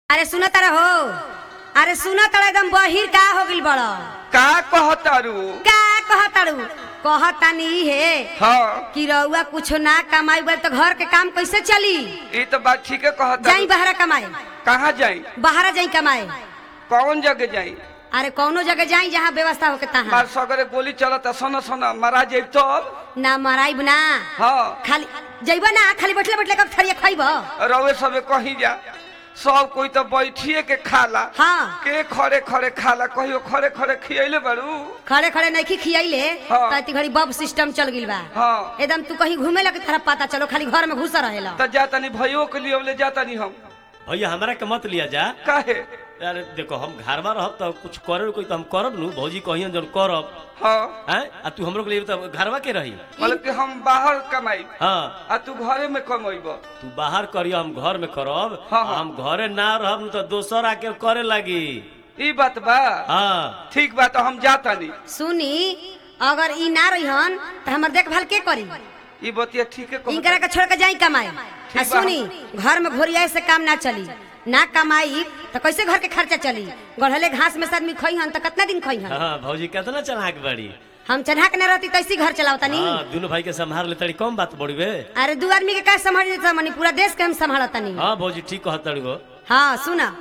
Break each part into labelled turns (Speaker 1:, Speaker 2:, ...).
Speaker 1: अरे सुन तारा हो अरे सुन तारा एकदम बहिर का हो गिल बड़
Speaker 2: का कहतारू
Speaker 1: का कहताड़ू कहतानी हे
Speaker 2: हाँ
Speaker 1: कि रउआ कुछ ना कमाई बल तो घर के काम कैसे चली
Speaker 2: ये तो बात ठीक है
Speaker 1: जाई
Speaker 2: कहता
Speaker 1: बाहर कमाए
Speaker 2: कहाँ जाई
Speaker 1: बाहर जाई कमाए
Speaker 2: कौन जगह जाई
Speaker 1: अरे कौनो जगह जाई जहाँ व्यवस्था होके तहाँ
Speaker 2: मार सगरे गोली चलता सोना सोना मारा जाई तब
Speaker 1: ना मराइब ना
Speaker 2: हाँ
Speaker 1: खाली जइब ना खाली बैठले बैठले कब थरिया खइब
Speaker 2: रवे सबे कहीं जा सब कोई तो बैठिए के खाला
Speaker 1: हाँ
Speaker 2: के खड़े खड़े खाला कहियो खड़े खड़े खियले बारू
Speaker 1: खड़े खड़े नहीं खियाइले
Speaker 2: हाँ।
Speaker 1: तो इतनी घड़ी बब सिस्टम चल गिल बा
Speaker 2: हाँ
Speaker 1: एकदम तू कहीं घूमे लगे तरह पता चलो खाली घर में घुसा रहेला
Speaker 2: तो जाता नहीं भयो के लिए ले जाता नहीं हम
Speaker 3: भैया हमरा के मत लिया जा
Speaker 2: काहे
Speaker 3: अरे देखो हम घर में रहब तो कुछ करे कोई तो हम करब नु भौजी कहियन जन करब
Speaker 2: हाँ
Speaker 3: हैं आ तू हमरो के लिए तो घरवा के रही
Speaker 2: मतलब कि हम बाहर कमाई
Speaker 3: हाँ
Speaker 2: आ तू घरे में कमाइब
Speaker 3: तू बाहर करियो हम घर में करब
Speaker 2: हाँ, हाँ।
Speaker 3: हम घरे ना रहब नु तो दोसर आके करे लागी
Speaker 2: ई बात बा
Speaker 3: हाँ
Speaker 2: ठीक बा तो हम जाता नहीं
Speaker 1: सुनी अगर ई ना रहिहन तो हमर देखभाल के करी
Speaker 2: ई बतिया ठीक है
Speaker 1: इनकरा के छोड़ के जाई कमाए आ
Speaker 2: बा।
Speaker 1: सुनी घर में घोरिया से काम ना चली ना कमाई तो कैसे घर के खर्चा चली गढ़ले घास में से आदमी खइहन तो कितना दिन खइहन
Speaker 3: हाँ भौजी कितना चढ़ाक बड़ी
Speaker 1: हम चढ़ा के ना रहती तो ऐसी घर चलावता नहीं
Speaker 3: हाँ दोनों भाई के संभाल ले तड़ी कम बात बड़ी बे
Speaker 1: अरे दू आदमी के का संभाल देता मनी पूरा देश के हम संभालता नहीं
Speaker 3: हाँ भौजी ठीक कहत तड़ी गो
Speaker 1: हाँ सुना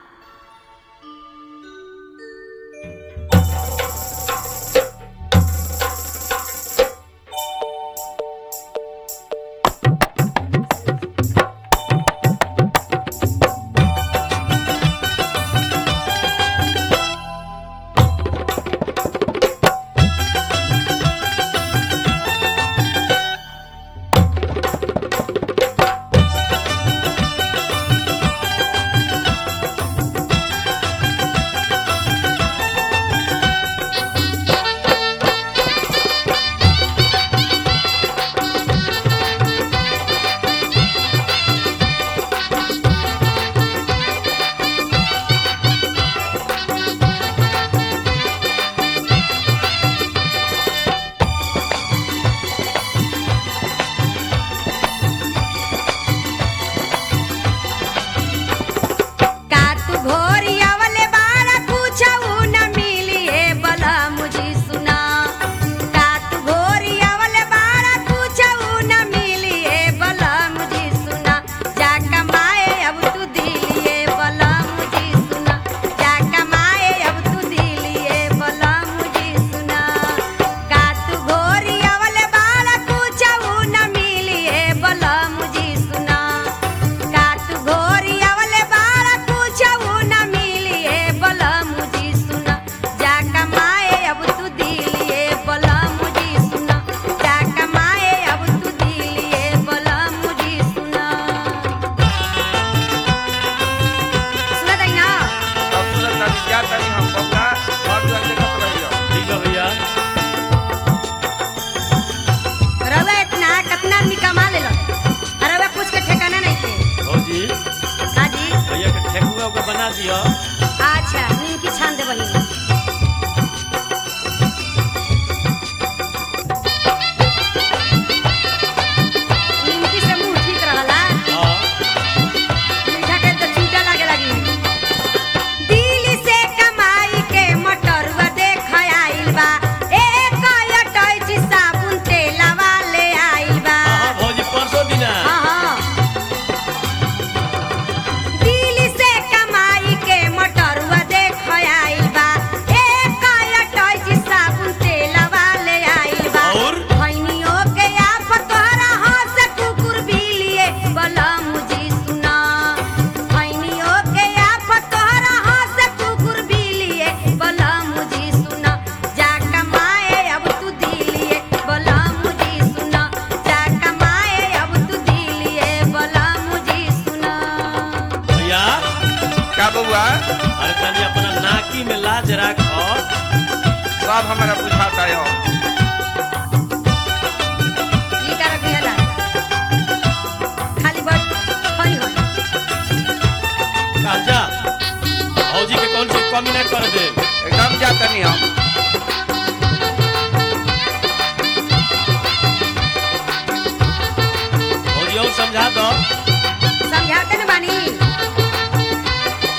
Speaker 1: का तू घोरी आवले बाड़ा पूछऊ न मिली ए बला मुझी सुना का तू घोरी आवले बाड़ा पूछऊ न मिली ए बला मुझी सुना जा कमाए अब तू दिलिए बला मुझी सुना जा कमाए अब तू दिलिए बला मुझी सुना का तू घोरी आवले बाड़ा पूछऊ न मिली ए बला मुझी सुना का तू घोरी आवले बाड़ा पूछऊ न मिली ए बला मुझी सुना जा कमाए अब तू दिलिए बला मुझी सुना जा कमाए अब तू दिलिए बला मुझी सुना सुना दई ना
Speaker 2: अब तुरंत अभी जाता नहीं हम बबला और जो देखत रहियो
Speaker 3: ठीक है भैया
Speaker 1: रवा इतना कितना आदमी कमा लेलन रवा कुछ के ठिकाना नहीं थे
Speaker 3: भौजी
Speaker 1: हाजी
Speaker 3: भैया के ठेकुआ को बना दियो
Speaker 1: अच्छा निमकी छान दे बनी निमकी से मुंह ठीक रहला
Speaker 3: हाँ
Speaker 1: मीठा के तो छूटा लागे लगी दिल्ली से कमाई के मटरवा देख आइल बा एक अटैची साबुन तेलवा ले आइल बा
Speaker 3: हाँ भौजी परसों दिना
Speaker 1: हाँ, हाँ। दिल्ली से कमाई के मटरवा देख आइल बा एक अटैची साबुन तेलवा ले आइल बा
Speaker 3: और?
Speaker 1: खैनियों के आप तोहरा हाथ से कुकुर बिलिए बला मुझी सुना खैनियों के आप तोहरा हाथ से कुकुर बिलिए बला मुझी सुना जा कमाए अब तू दिलिए बला मुझी सुना जा कमाए अब तू दिलिए बला मुझी सुना
Speaker 3: भैया
Speaker 2: का बउआ
Speaker 3: अरे तनी अपना नाकी में लाज राखो
Speaker 2: सब हमारा बुझाता है
Speaker 1: ई का रखी हला खाली बस खई हो
Speaker 3: जा भौजी के कौन सी कमी ना कर दे
Speaker 2: एकदम जाता नहीं हम
Speaker 3: भौजी और समझा दो
Speaker 1: समझाते न बानी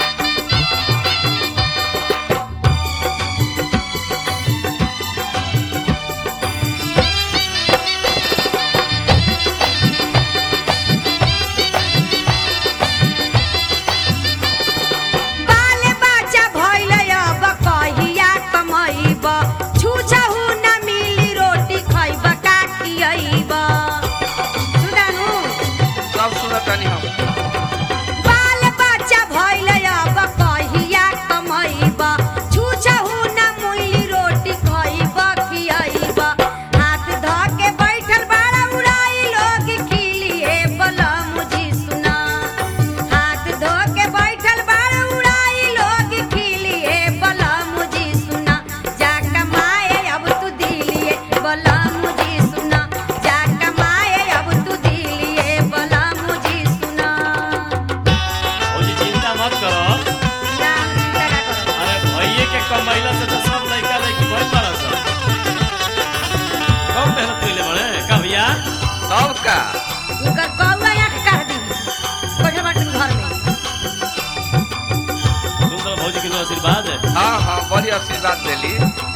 Speaker 2: का
Speaker 1: इनकर कौआ आंख काट दी बैठल बाटन घर में
Speaker 3: सुन तो भौजी के नु आशीर्वाद है
Speaker 2: हाँ हाँ बड़ी आशीर्वाद देली